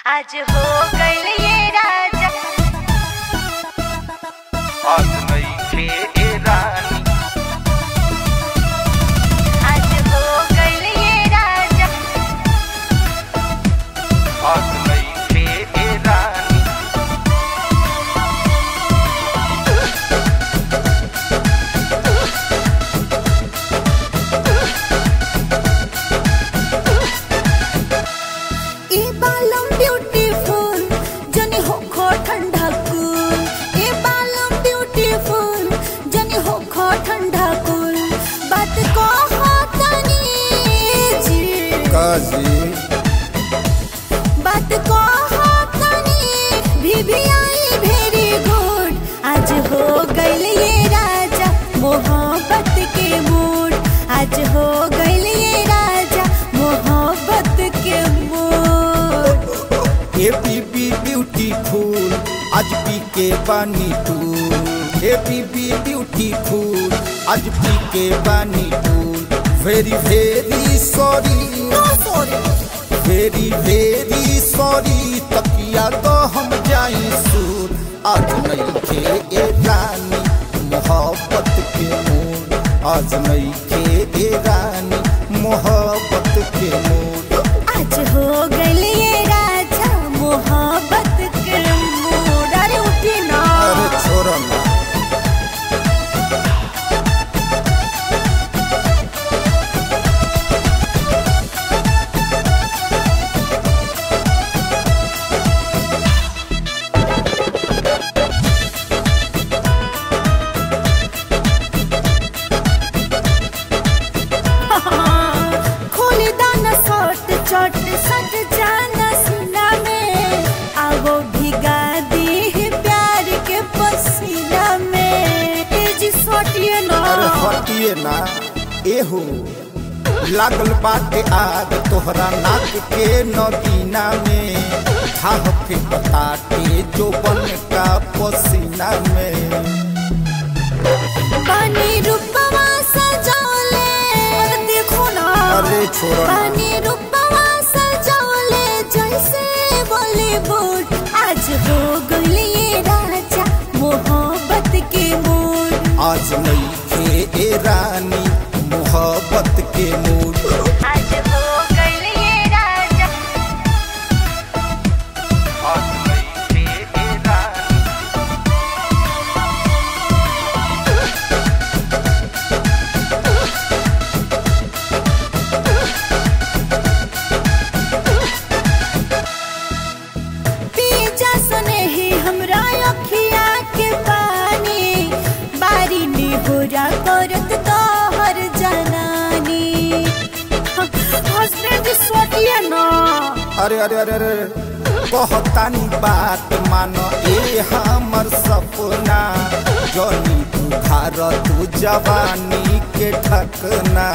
आज हो गइल ये राजा आज नइखे ए रानी आज हो गइल ये राजा आज नइखे ए रानी ए बालम ब्यूटीफुल जनी हो खो ठंडा कूल ए बालम ब्यूटीफुल जनी हो खो ठंडा कूल बात को हो तनी जी काजी बात को हो तनी भी भी आई भेरी गुड आज हो गइल ये राजा मोहब्बत के मूड आज हो गइल ये राजा मोहब्बत के मूड ए बीबी ब्यूटीफुल आज पी के बानी टूल ए बीबी ब्यूटीफुल आज पी के बानी टूल very very sorry very very sorry तकिया तो हम जाई सूर आज नहीं खे ए रानी मोहब्बत के मूड आज नहीं खे ए रानी मोहब्बत के मूड आज हो गइल ये राजा मोहब्बत के मूड अरे उठी ना अरे छोरा ना खोली दाना सट चट सट जाना सीना में आवो भिगा दी है प्यार के पसीना में तेजी सटिए ना अरे हटिए ना एहो लागल बाटे आग तोहरा नाक के नदीना में थाह के बताटे जो बन का पसीना में पानी रूपवा सजौले देखो ना अरे छोरा ना। पानी रूपवा सजौले जैसे बॉलीवुड आज हो गइल ये राजा मोहब्बत के मूड आज नहीं खे ए रानी मोहब्बत के मूड आज हो गइल ये राजा आज नइखे ए रानी पीजा सने ही हमरा अखिया के पानी बारी निहुरा करत तोहर जनानी हस्बैंड सोटिए ना अरे अरे अरे अरे कहतानी बात मानो ए हमर सपना जनी बुखार तू जवानी के ठकना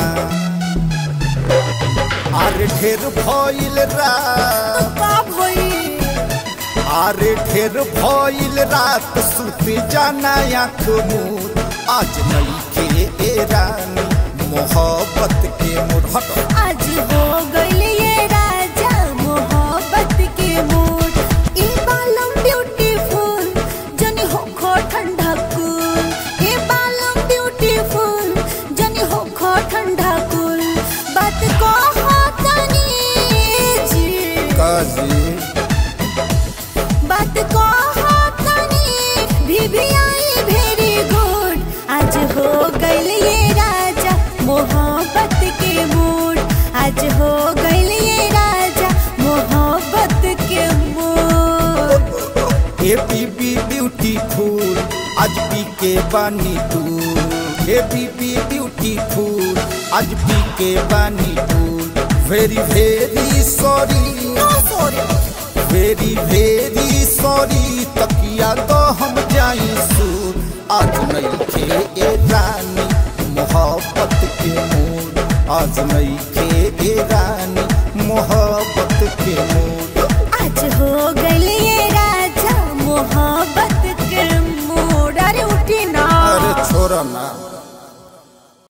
अरे ढेर भइल रात का भई अरे ढेर भइल रात सुत जाना आँख मूर आज नहीं के ए रानी मोहब्बत के मुरहट आज हो गइल ये राजा मोहब्बत के मूड ई बालम ब्यूटीफुल जनी हो खो ठंडा कूल ई बालम ब्यूटीफुल जनी हो खो ठंडा कूल बात को हो तनी जी काजी बात को हो तनी भी भी आई भेरी गुड आज हो गइल ये राजा मोहब्बत के मूड आज हो गइल ये राजा मोहब्बत के मूड ए बीबी ब्यूटीफुल आज पी के बानी टूल ए बीबी ब्यूटीफुल आज पी के बानी टूल very very sorry very very sorry तकिया तो हम जाई सूर आज नहीं खे ए रानी मोहब्बत के मूड आज नहीं खे ए रानी मोहब्बत के मूड आज हो गइल ये राजा मोहब्बत के मूड अरे उठी ना अरे छोरा ना